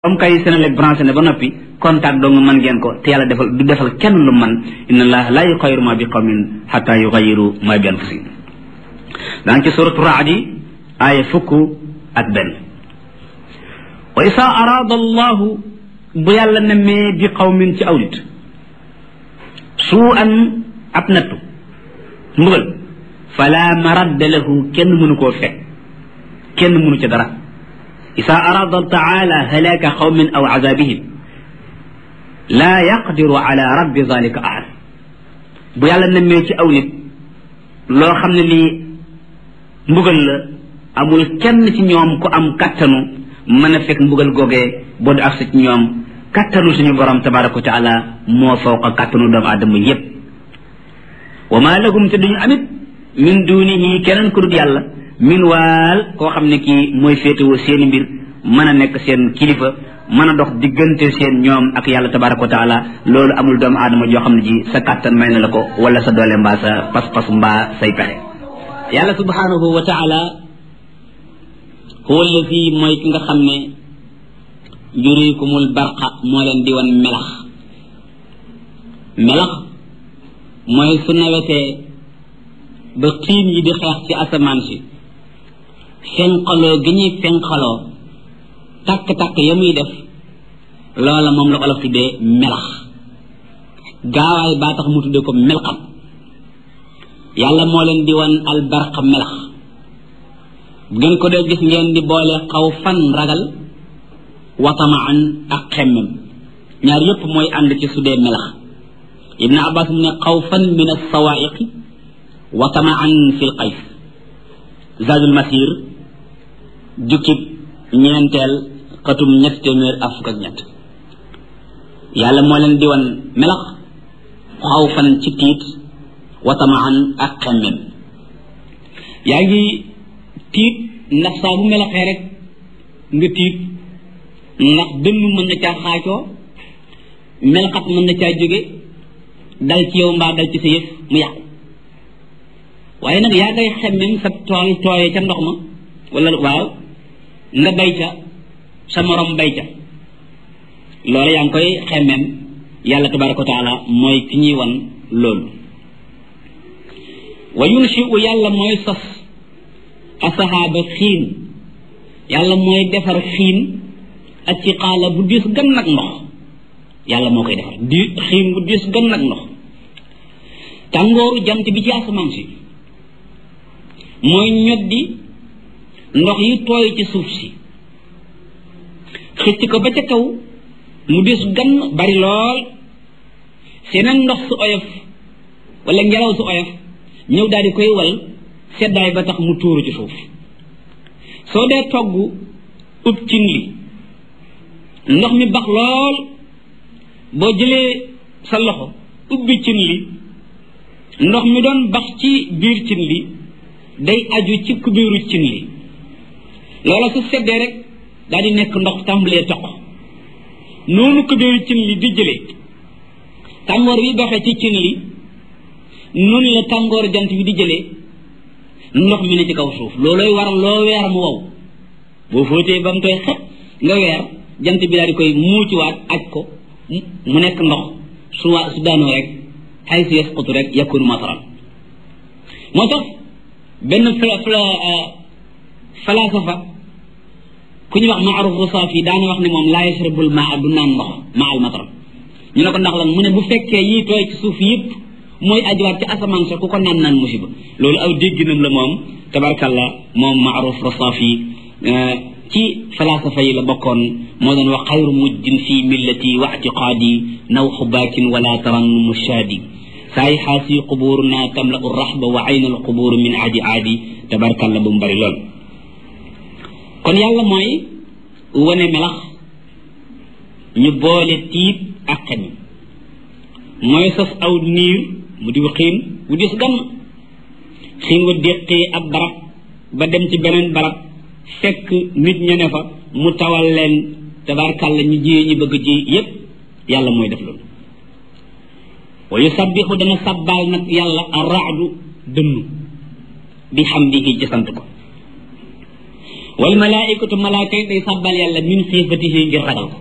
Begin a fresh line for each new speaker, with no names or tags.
comme kay Senelec branché ne ba noppi contact dong mën ngeen ko te yàlla defal du defal kenn lu man inna allah la yuxayiru ma bi qawmin xata yuxayiru ma bi anfusihim daan ci suratu raadi aaya fukk ak benn wa isa arada allahu bu yàlla nemmee bi qawmin ci aw nit suu an ab nattu mbugal fala maradda lahu kenn mënu koo fekk kenn mënu ca dara isa arada taala halaka qawmin aw azabihim laa yaqdiru ala raddi zalika ahad bu yàlla nemmee ci aw nit loo xam ne lii mbugal la amul kenn ci ñoom ku am kattanu mën a fekk mbugal googee boo du agsi ci ñoom kattanu suñu borom tabaraka wa taala moo fawqa kattanu doomu aadama yépp wa ma lahum te duñu amit min dunihi keneen ku dul yàlla min waal koo xam ne kii mooy féetewoo seeni mbir mën a nekk seen kilifa mën a dox diggante seen ñoom ak yàlla tabaraka wa taala loolu amul doomu aadama joo xam ne ji sa kàttan may na la ko wala sa doole mbaa sa pas-pas mbaa say pexe yàlla subhanahu wa taala huwa allazi mooy ki nga xam ne yurikumul barqa moo leen di wan melax melax mooy su nawetee ba xiin yi di xeex ci asamaan si fenqaloo gi ñuy fenqaloo takk-takk ya muy def loola moom la olof tuddee melax gaawaay baa tax mu tuddee ko melxam yàlla moo leen di wan albarqa melax bu ngeen ko dee gis ngeen di boole xaw fan ragal watamaan ak xemmem ñaar yépp mooy ànd ci sudee melax ibn abbas mu ne xaw fan min alsawaiqi watamaan fi l qays zadul masir jukkib ñeenteel xatum ñett téeméer ak fukk ak ñett yàlla moo leen di wan melax xaw fan ci tiit watamaan ak xemmem yaa ngi tiit ndax saa bu melaxee rek nga tiit ndax dënn mën na caa xaacoo melxat mën na caa jóge dal ci yow mbaa dal ci sa yëf mu yàqu waaye nag yaa ngay xemmem sa tool tooyee ca ndox ma wala waaw nga bay ca sa morom bay ca loolu yaa ngi koy xemmem yàlla tabaraka wa taala mooy ki ñuy wan loolu wa yunshiu yàlla mooy sos asahaaba xiin yàlla mooy defar xiin ak ci xaala bu diis gan nag ndox yàlla moo koy defar di xiin bu diis gan nag ndox tàngooru jant bi ci asamaan si mooy ñoddi ndox yi tooy ci suuf si xëcc ko ba ca kaw mu diis gan bari lool seneen ndox su oyof wala ngelaw su oyof ñëw daal di koy wal seddaay ba tax mu tuuru ci suuf soo dee togg ub cin li ndox mi bax lool boo jëlee sa loxo ubbi cin li ndox mi doon bax ci biir cin li day aju ci kubéeru cin li loola su seddee rek daal di nekk ndox tàmbalee toq noonu kubéeru cin li di jëlee tàngoor wi doxee ci cin li noonu la tàngoor jant bi di jëlee ndox mi ne ci kaw suuf loolooy waral loo weer mu wow boo fóotee ba mu koy xet nga weer jant bi daal di koy muuciwaat aj ko mu nekk ndox su waa su daanoo rek xay si yasqutu rek yakunu masaran moo tax benn fla fla falasafa ku ñu wax maaruf rusaafi daana wax ne moom laa yashrabul maa du naan ndox maa al matar ñu ne ko ndax lan mu ne bu fekkee yii tooy ci suuf yëpp mooy ajuwaat ci asamaan sa ku ko naan naan musiba loolu aw dégginam la moom tabarkalla moom maaruf rusaafi ci falasafa yi la bokkoon moo doon wax xayru mujjin fi millati wa atiqaadi naw xubaakin wala taran mushaadi saay xaasi qubuuruna tamla u raxba wa ayna al qubuur min aadi aadi tabarkalla bu mu bari lool kon yàlla mooy wane melax ñu boole tiit ak xen mooy sos aw niir mu diw xiin bu dis gann xiin wa déqee ab barab ba dem ci beneen barab fekk nit ña ne fa mu tawal leen tabarkalla ñu jiyee ñu bëgg ji yépp yàlla mooy def loolu wa yusabbixu dana sabbaal nag yàlla arraadu dënnu bi xamdihi ci sant ko wal malaikatu malaaka yi day sàbbal yàlla min xiifatihi ngir ragal ko